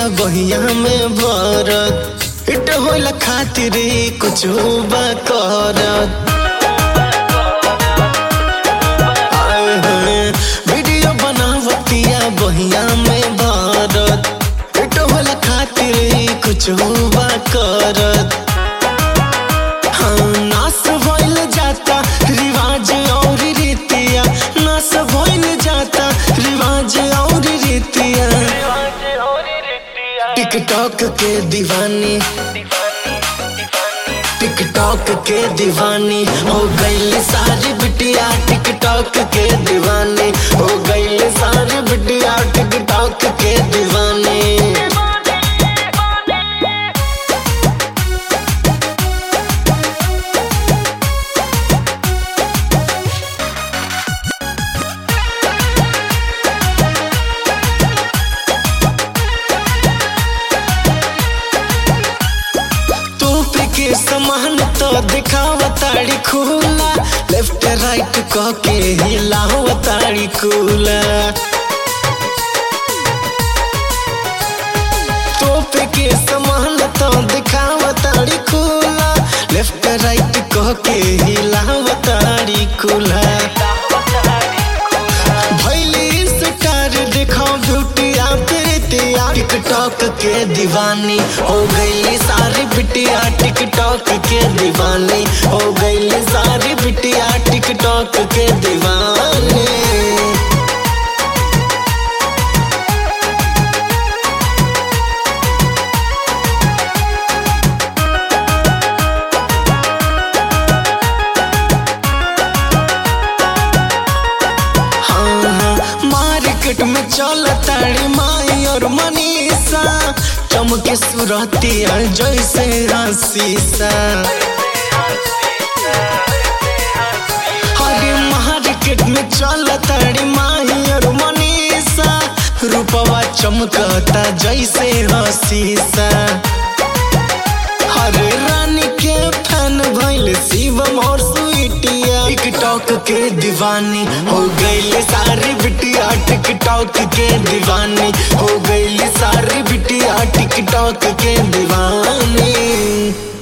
बहिया में भरत इट होला खातिर कुछ बा करत आए हैं, वीडियो बनावतिया बहिया में भरत इट होला खातिर कुछ बा करत हाँ, नास भइल जाता रिवाज और रीतिया नास भइल जाता रिवाज और रीतिया टिकटॉक के दीवानी टिकटॉक के दीवानी हो गई सारी बिटिया टिकटॉक के दीवानी हो गई सारी बिटिया टिकटॉक के दीवानी तोप के समान तो दिखावताड़ी खुला लेफ्ट राइट कह के हिलावताड़ी खुला तोप के समान तो दिखावताड़ी खुला लेफ्ट राइट कह के हिलावताड़ी खुला भैली स्टार दिखाओ ब्यूटिया प्रीतिया टिकटॉक के दीवानी हो गई सारी बिटिया टिकटॉक के दीवानी हो गई सारी बिटिया टिकटॉक के दीवानी हाँ, हाँ, मार्केट में चलताड़ी माई और मनीषा चमके सुरतिया जैसे शीशा हरे मार्केट में चलताड़ी माई और मनीषा रूपवा चमकता जैसे शीशा हरे रानी के फैन भइल शिवम और स्वीटिया टिकटॉक के दीवानी हो गई सारी बिटिया टिकटॉक के दीवानी हो गई सारी बिटिया टिकटॉक के दीवानी